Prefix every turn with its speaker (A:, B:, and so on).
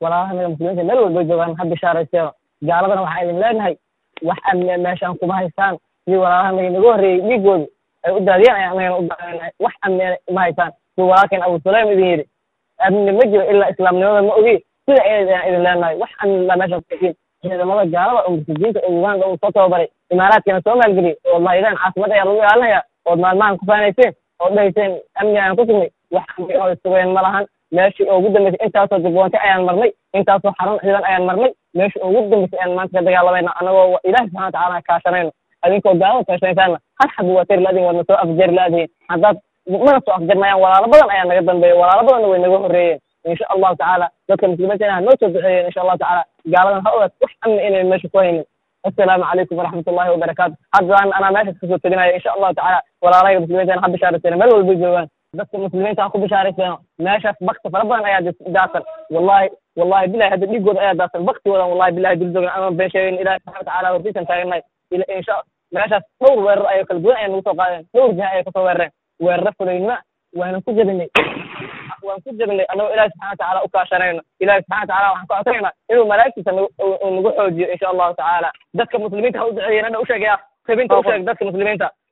A: walaalaha naga muslimiinta meel walba joogaan ha bishaaraysteeno gaaladana waxaan idin leenahay wax amni meeshaan kuma haystaan sidii walaalaha naga naga horreeyey dhiigoodu ay u daadiyeen ayaan anagana u daadeenahay wax amni ma haystaan siduu walaalkeen abu sulaym idin yidhi amni ma jiro ilaa islaamnimada ma ogi sida ayaan idin leenahay wax amni baa meeshaan kusiin ciidamada gaalada oo murtadiinta oo uganda uu soo tababaray imaaraadkana soo maalgeliyey oo lahaydeen caasimada ayaa lagu ilaalinaya ood maalmahan ku faanayseen oo dhahayseen amni ayaan ku sugnay wax amni oo sugeen ma lahan meeshii ugu dambeysay intaasoo jabboonte ayaan marnay intaasoo xarun ciidan ayaan marnay meeshii ugu dambeysay ayaan maanta ka dagaalamayna anagoo ilaahi subxana watacaala kaashanayno adinkoo gaalada kaashanaysaana hal xab waa tari la-adiin waadna soo afjari la-adiin haddaad mana soo afjarmayaan walaalo badan ayaa naga dambeeya walaalo badanna way naga horreeyeen insha allahu tacaala dadka muslimiinta ha noo soo duceeyeen insha allahu tacaala gaaladan ha ogaad wax amni inay meesha ku haynin assalaamu calaykum waraxmat ullahi wabarakaatu haddaan anaa meeshaas kasoo teginaya insha allahu tacaala walaalahayga muslimiintana ha bishaarayseena meel walbay joogaan dadka muslimiinta ha ku bishaarayseeno meeshaas bakti fara badan ayaa daadsan wallahi wallahi bilahi hadda dhiigooda ayaa daadsan baktigoodan wallahi bilahi dul joogna ama been sheegayn ilahi subxana watacaala hortiisan taagannahay insha meeshaas dhowr weerar ayo kala duwan ayaa nagu soo qaadeen dhowr jiha ayay kasoo weerareen weeraro fulaynima waanan ku jabinay waan ku jabinay annagoo ilahi subxana watacaala u kaashanayno ilahi subxana watacaala waxaan ka codsanayna inuu malaa'igtiisa nagu nagu xoojiyo insha allahu tacaala dadka muslimiinta ha u duceeyeen hadha u sheegaya tabinta u sheeg dadka muslimiinta